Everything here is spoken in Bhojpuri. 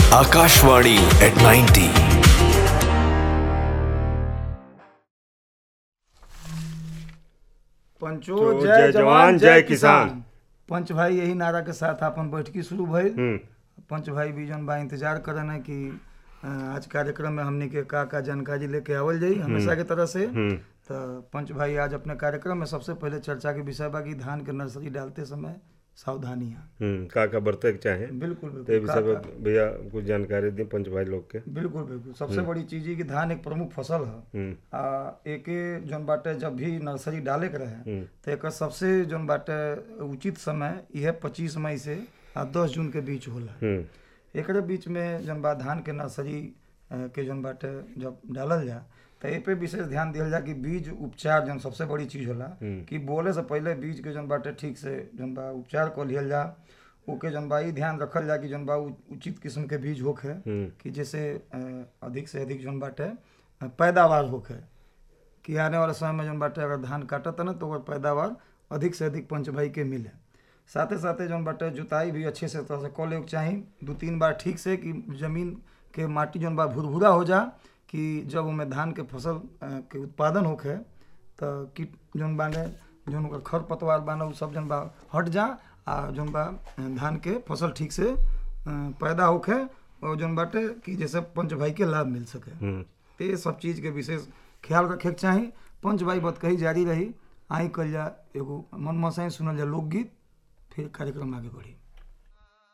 Akashvani at 90. पंचो तो जय जवान जय किसान पंच भाई यही नारा के साथ अपन बैठकी शुरू भइल हम्म, पंच भाई भी जौन बा इंतजार करन है कि अ, आज कार्यक्रम में हमने के का का जानकारी लेके आवल जाई हमेशा के तरह से हम्म, तो पंच भाई आज अपने कार्यक्रम में सबसे पहले चर्चा के विषय बा कि धान के नर्सरी डालते समय सावधानियां हम्म, का का बरते के चाहे बिल्कुल तो ये बिल्कुल विषय का- पे भैया कुछ जानकारी दी पंच भाई लोग के बिल्कुल बिल्कुल सबसे बड़ी चीज है कि धान एक प्रमुख फसल है हम्म, आ एके जौन बाटे जब भी नर्सरी डाले के रहे हम्म, तो एक सबसे जौन बाटे उचित समय यह पच्चीस मई से आ दस जून के बीच होला हम्म, एकरे बीच में जौन बा धान के नर्सरी अ, के जौन बाटे जब डालल जा तो ए पे विशेष ध्यान दिहल जा कि बीज उपचार जौन सबसे बड़ी चीज होला हम्म। कि बोले से पहले बीज के जौन बाटे ठीक से जौन बा उपचार कर लिहल जा ओके जौन बा ई ध्यान रखल जा कि जौन बा उ- उचित किस्म के बीज होखे हम्म, कि जैसे अ, अधिक से अधिक जौन बाटे अ, पैदावार होखे कि आने वाले समय में जौन बाटे अगर धान काटत ना तो ओकर पैदावार अधिक से अधिक पंच भाई के मिले साथे साथे जौन बाटे जुताई भी अच्छे से तरह से कऽ लेके चाही दू तीन बार ठीक से कि जमीन के माटी जौन बा भुरभुरा हो जा कि जब ओमे धान के फसल अ, के उत्पादन होखे तो कीट जौन बाने जौन ओकर खर पतवार बाने उ सब जौन बा हट जा आ जौन बा अ, धान के फसल ठीक से अ, पैदा होखे और जौन बाटे कि जैसे पंच भाई के लाभ मिल सके हम्म। तो ये सब चीज़ के विशेष ख्याल रखे के चाही पंच भाई बत कही जारी रही आई कल जा एगो मन मसाई सुनल जा लोकगीत फिर कार्यक्रम आगे बढ़ी